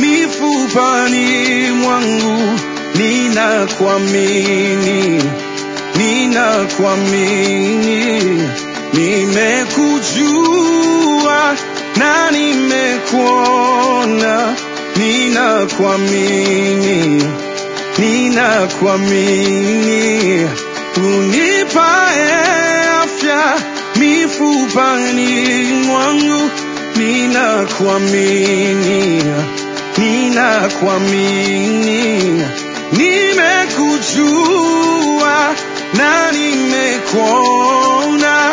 mifupani mwangu ninakuamini, ninakuamini, nimekujua na nimekuona, ninakuamini, ninakuamini, unipae afya mifupani mwangu, ninakuamini, ninakuamini, nimekujua na nimekuona,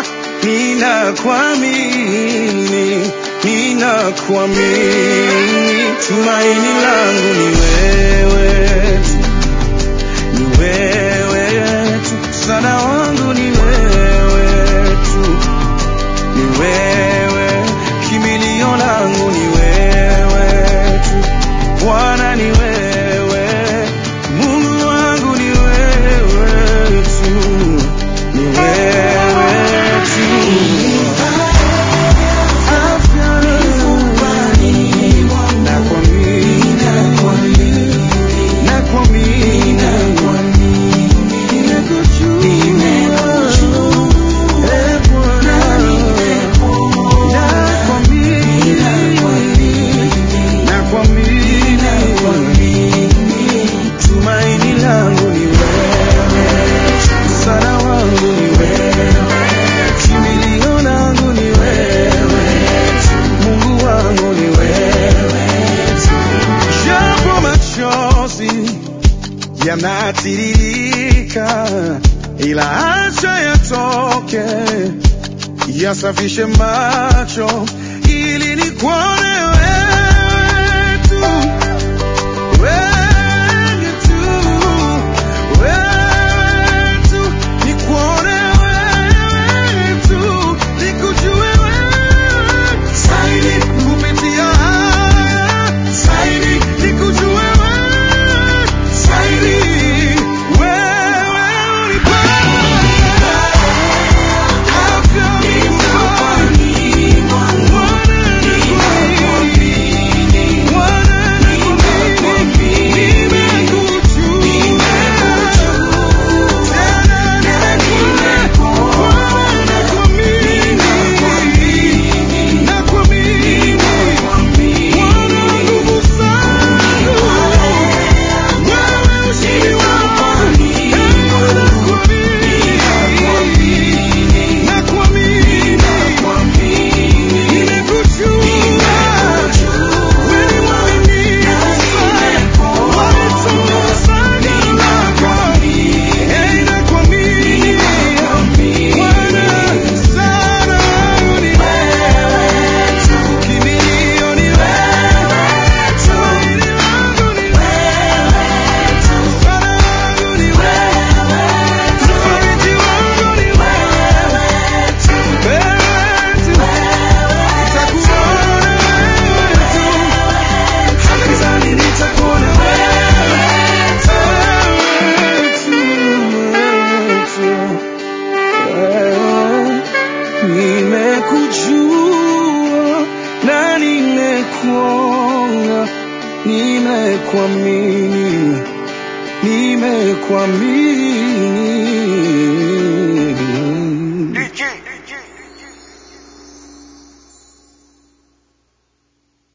ninakuamini, ninakuamini, tumaini langu ni wewe tu, ni wewe tu, msaada wangu ni wewe tu, ni wewe, kimbilio langu ni wewe tu, Bwana ni wewe, Mungu wangu ni wewe tu, ni wewe tu. Afya nakuamini, nakuamini, nimekujua, eh, Bwana, nakuamini, nakuamini, tumaini langu ni wewe, msaada wangu ni wewe, kimbilio langu ni wewe, Mungu wangu ni wewe, japo machozi yanatiririka, ila acha yatoke, yasafishe macho ili nikuone wewe tu. Wewe tu, wewe tu, nikuone wewe tu, nikujue wewe zaidi kupitia haya, zaidi nikujue wewe zaidi. Wewe unipae afya mifupani, Bwana nikuamini, Bwana nikuamini, nimekujua, tena nimekuona, nakuamini, nakuamini, Bwana nguvu zangu, wewe ushindi wangu, nakuamini, nakuamini, nimekujua, wewe mwaminifu sana, wanitoa sana kwako, hey, nakuamini, Bwana sana ni wewe tu, kimbilio ni wewe, tumaini langu ni wewe tu, msaada wangu ni wewe tu, mfariji wangu ni wewe tu, wewe tu, nitakuona wewe tu, hata gizani nitakuona wewe tu, wewe tu, wewe nimekujua na nimekuona, nimekuamini, nimekuamini.